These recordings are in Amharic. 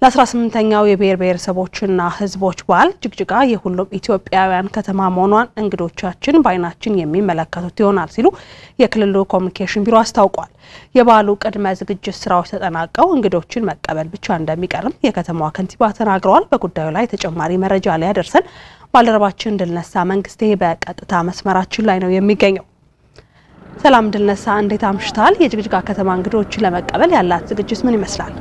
ለ18ኛው የብሔር ብሔረሰቦችና ሕዝቦች በዓል ጅግጅጋ የሁሉም ኢትዮጵያውያን ከተማ መሆኗን እንግዶቻችን በዓይናችን የሚመለከቱት ይሆናል ሲሉ የክልሉ ኮሚኒኬሽን ቢሮ አስታውቋል። የበዓሉ ቅድመ ዝግጅት ስራዎች ተጠናቀው እንግዶችን መቀበል ብቻ እንደሚቀርም የከተማዋ ከንቲባ ተናግረዋል። በጉዳዩ ላይ ተጨማሪ መረጃ ሊያደርሰን ባልደረባችን ድልነሳ መንግስቴ በቀጥታ መስመራችን ላይ ነው የሚገኘው። ሰላም ድልነሳ፣ እንዴት አምሽታል? የጅግጅጋ ከተማ እንግዶችን ለመቀበል ያላት ዝግጅት ምን ይመስላል?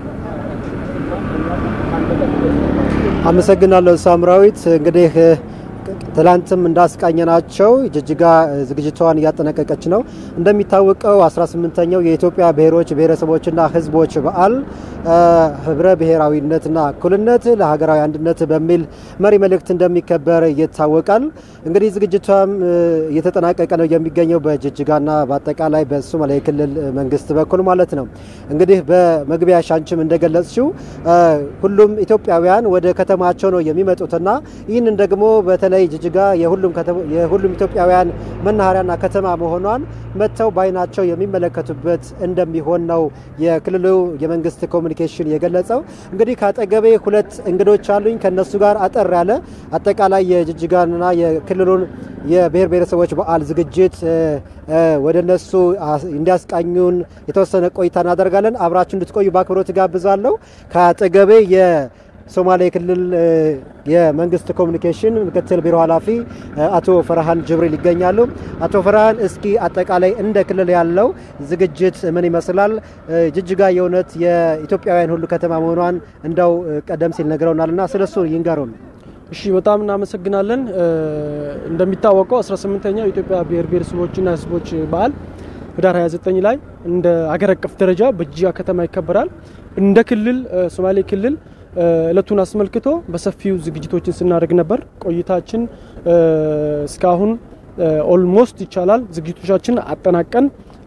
አመሰግናለሁ ሳምራዊት። እንግዲህ ትላንትም እንዳስቃኘናቸው ጅግጅጋ ዝግጅቷን እያጠናቀቀች ነው። እንደሚታወቀው 18ኛው የኢትዮጵያ ብሔሮች ብሔረሰቦችና ሕዝቦች በዓል ህብረ ብሔራዊነትና እኩልነት ለሀገራዊ አንድነት በሚል መሪ መልእክት እንደሚከበር ይታወቃል። እንግዲህ ዝግጅቷም እየተጠናቀቀ ነው የሚገኘው በጅግጅጋና በአጠቃላይ በሶማሌ ክልል መንግስት በኩል ማለት ነው። እንግዲህ በመግቢያ ሻንችም እንደገለጽሽው ሁሉም ኢትዮጵያውያን ወደ ከተማቸው ነው የሚመጡትና ይህንን ደግሞ በተለይ ጅግጅጋ የሁሉም ኢትዮጵያውያን መናኸሪያና ከተማ መሆኗን መጥተው በዓይናቸው የሚመለከቱበት እንደሚሆን ነው የክልሉ የመንግስት ኮሚኒኬሽን የገለጸው። እንግዲህ ከአጠገቤ ሁለት እንግዶች አሉኝ። ከነሱ ጋር አጠር ያለ አጠቃላይ የጅግጅጋንና የክልሉን የብሔር ብሔረሰቦች በዓል ዝግጅት ወደ እነሱ እንዲያስቃኙን የተወሰነ ቆይታ እናደርጋለን። አብራችሁ እንድትቆዩ በአክብሮት ጋብዛለሁ። ከአጠገቤ ሶማሌ ክልል የመንግስት ኮሚኒኬሽን ምክትል ቢሮ ኃላፊ አቶ ፈርሃን ጅብሪል ይገኛሉ። አቶ ፈርሃን እስኪ አጠቃላይ እንደ ክልል ያለው ዝግጅት ምን ይመስላል? ጅግጅጋ የእውነት የኢትዮጵያውያን ሁሉ ከተማ መሆኗን እንደው ቀደም ሲል ነግረውናልና ስለሱ ይንገሩን። እሺ፣ በጣም እናመሰግናለን። እንደሚታወቀው 18ኛው የኢትዮጵያ ብሔር ብሔረሰቦችና ሕዝቦች በዓል ህዳር 29 ላይ እንደ አገር አቀፍ ደረጃ በጅግጅጋ ከተማ ይከበራል። እንደ ክልል ሶማሌ ክልል እለቱን አስመልክቶ በሰፊው ዝግጅቶችን ስናደርግ ነበር። ቆይታችን እስካሁን ኦልሞስት ይቻላል ዝግጅቶቻችን አጠናቀን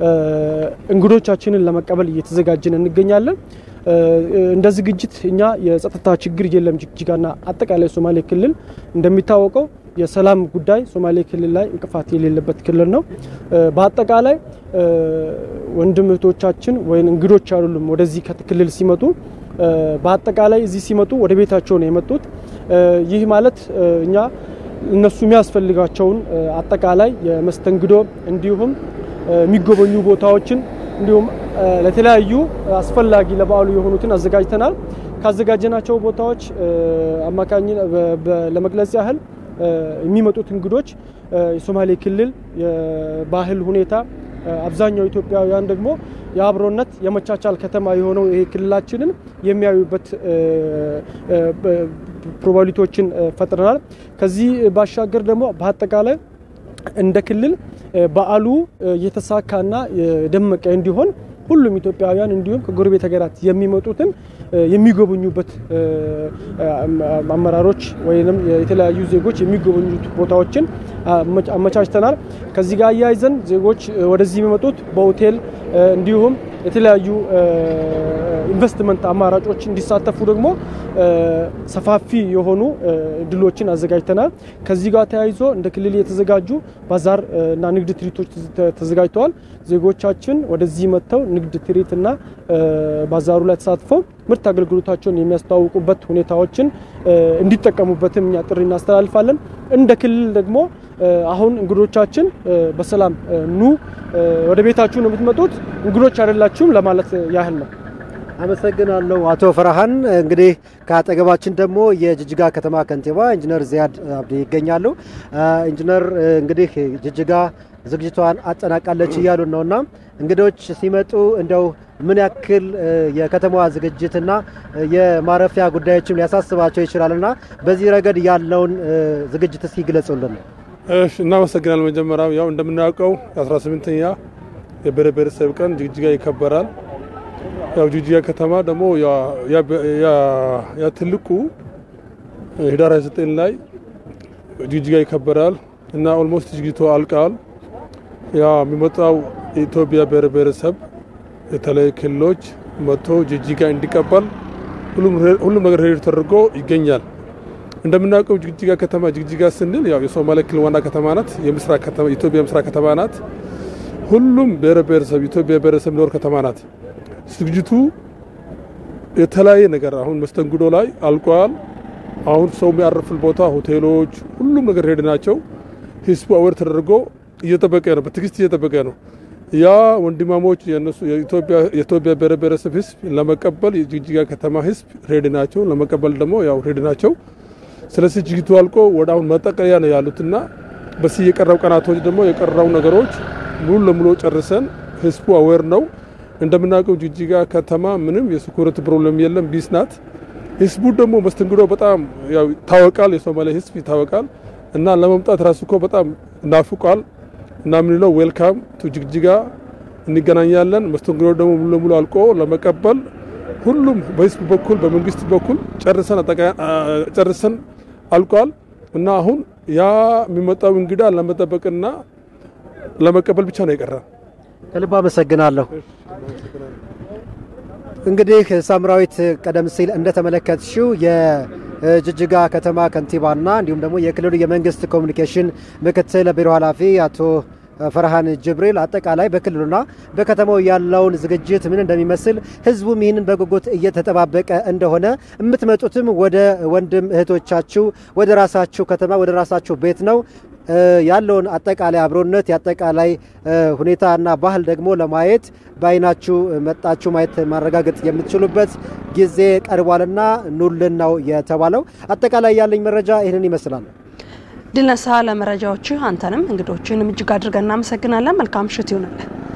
እንግዶቻችንን ለመቀበል እየተዘጋጀን እንገኛለን። እንደ ዝግጅት እኛ የጸጥታ ችግር የለም ጅግጅጋና አጠቃላይ ሶማሌ ክልል እንደሚታወቀው የሰላም ጉዳይ ሶማሌ ክልል ላይ እንቅፋት የሌለበት ክልል ነው። በአጠቃላይ ወንድም እህቶቻችን ወይም እንግዶች አይደሉም ወደዚህ ክልል ሲመጡ በአጠቃላይ እዚህ ሲመጡ ወደ ቤታቸው ነው የመጡት። ይህ ማለት እኛ እነሱ የሚያስፈልጋቸውን አጠቃላይ የመስተንግዶ እንዲሁም የሚጎበኙ ቦታዎችን እንዲሁም ለተለያዩ አስፈላጊ ለበዓሉ የሆኑትን አዘጋጅተናል። ካዘጋጀናቸው ቦታዎች አማካኝ ለመግለጽ ያህል የሚመጡት እንግዶች የሶማሌ ክልል የባህል ሁኔታ አብዛኛው ኢትዮጵያውያን ደግሞ የአብሮነት የመቻቻል ከተማ የሆነው ይሄ ክልላችንን የሚያዩበት ፕሮባቢሊቲዎችን ፈጥረናል። ከዚህ ባሻገር ደግሞ በአጠቃላይ እንደ ክልል በዓሉ የተሳካና የደመቀ እንዲሆን ሁሉም ኢትዮጵያውያን እንዲሁም ከጎረቤት ሀገራት የሚመጡትን የሚጎበኙበት አመራሮች ወይም የተለያዩ ዜጎች የሚጎበኙት ቦታዎችን አመቻችተናል። ከዚህ ጋር አያይዘን ዜጎች ወደዚህ የሚመጡት በሆቴል እንዲሁም የተለያዩ ኢንቨስትመንት አማራጮች እንዲሳተፉ ደግሞ ሰፋፊ የሆኑ እድሎችን አዘጋጅተናል። ከዚህ ጋር ተያይዞ እንደ ክልል የተዘጋጁ ባዛር እና ንግድ ትርኢቶች ተዘጋጅተዋል። ዜጎቻችን ወደዚህ መጥተው ንግድ ትርኢት እና ባዛሩ ላይ ተሳትፈው ምርት አገልግሎታቸውን የሚያስተዋውቁበት ሁኔታዎችን እንዲጠቀሙበትም እኛ ጥሪ እናስተላልፋለን። እንደ ክልል ደግሞ አሁን እንግዶቻችን በሰላም ኑ፣ ወደ ቤታችሁ ነው የምትመጡት፣ እንግዶች አይደላችሁም ለማለት ያህል ነው። አመሰግናለሁ አቶ ፈርሃን። እንግዲህ ከአጠገባችን ደግሞ የጅግጅጋ ከተማ ከንቲባ ኢንጂነር ዚያድ አብዲ ይገኛሉ። ኢንጂነር እንግዲህ ጅግጅጋ ዝግጅቷን አጠናቃለች እያሉን ነውና እንግዶች ሲመጡ እንደው ምን ያክል የከተማዋ ዝግጅትና የማረፊያ ጉዳዮችም ሊያሳስባቸው ይችላልና በዚህ ረገድ ያለውን ዝግጅት እስኪ ግለጹልን። እሺ፣ እናመሰግናል። መጀመሪያው ያው እንደምናውቀው የ18ኛ የብሔር ብሔረሰብ ቀን ጅግጅጋ ይከበራል። ያው ጅግጅጋ ከተማ ደግሞ ያ ትልቁ ህዳር 29 ላይ ጅግጅጋ ይከበራል እና ኦልሞስት ዝግጅቱ አልቀዋል። ያ የሚመጣው የኢትዮጵያ ብሔር ብሔረሰብ የተለያዩ ክልሎች መጥቶ ጅግጅጋ እንዲቀበል ሁሉም ነገር ሬዲ ተደርጎ ይገኛል። እንደምናውቀው ጅግጅጋ ከተማ ጅግጅጋ ስንል ያው የሶማሌ ክልል ዋና ከተማ ናት። የምስራቅ ከተማ ኢትዮጵያ ምስራቅ ከተማ ናት። ሁሉም ብሔር ብሔረሰብ ኢትዮጵያ ብሔረሰብ ኖር ከተማ ናት። ዝግጅቱ የተለያየ ነገር አሁን መስተንግዶ ላይ አልቋል። አሁን ሰው የሚያርፍል ቦታ ሆቴሎች፣ ሁሉም ነገር ሄድ ናቸው። ህዝቡ አዌር ተደርጎ እየጠበቀ ነው፣ በትዕግስት እየጠበቀ ነው። ያ ወንድማሞች የነሱ የኢትዮጵያ ብሔር ብሔረሰብ ህዝብ ለመቀበል የጅግጅጋ ከተማ ህዝብ ሬድ ናቸው፣ ለመቀበል ደግሞ ያው ሬድ ናቸው። ስለዚህ ጅግቱ አልቆ ወደ አሁን መጠቀለያ ነው ያሉትና በዚህ የቀረው ቀናቶች ደግሞ የቀረው ነገሮች ሙሉ ለሙሉ ጨርሰን ህዝቡ አዌር ነው። እንደምናውቀው ጅግጅጋ ከተማ ምንም የሴኩሪቲ ፕሮብለም የለም፣ ቢስ ናት። ህዝቡ ደግሞ መስተንግዶ በጣም ያው ይታወቃል፣ የሶማሌ ህዝብ ይታወቃል እና ለመምጣት ራሱ እኮ በጣም ናፍቋል እና ምንለው ዌልካም ቱ ጅግጅጋ እንገናኛለን። መስተንግዶ ደግሞ ሙሉ ለሙሉ አልቆ ለመቀበል ሁሉም በህዝብ በኩል በመንግስት በኩል ጨርሰን ጨርሰን አልቋል እና አሁን ያ የሚመጣው እንግዳ ለመጠበቅና ለመቀበል ብቻ ነው የቀረ። ከልብ አመሰግናለሁ። እንግዲህ ሳምራዊት ቀደም ሲል እንደተመለከትሽው የጅጅጋ ከተማ ከንቲባና እንዲሁም ደግሞ የክልሉ የመንግስት ኮሚኒኬሽን ምክትል ቢሮ ኃላፊ አቶ ፈርሃን ጅብሪል አጠቃላይ በክልሉና በከተማው ያለውን ዝግጅት ምን እንደሚመስል ህዝቡም ይህንን በጉጉት እየተጠባበቀ እንደሆነ የምትመጡትም ወደ ወንድም እህቶቻችሁ ወደ ራሳችሁ ከተማ ወደ ራሳችሁ ቤት ነው ያለውን አጠቃላይ አብሮነት የአጠቃላይ ሁኔታና ባህል ደግሞ ለማየት በአይናችሁ መጣችሁ ማየት ማረጋገጥ የምትችሉበት ጊዜ ቀርቧልና ኑልን ነው የተባለው። አጠቃላይ ያለኝ መረጃ ይህንን ይመስላል። ድልነሳ ለመረጃዎችህ አንተንም እንግዶችንም እጅግ አድርገን እናመሰግናለን። መልካም ምሽት ይሆንልን።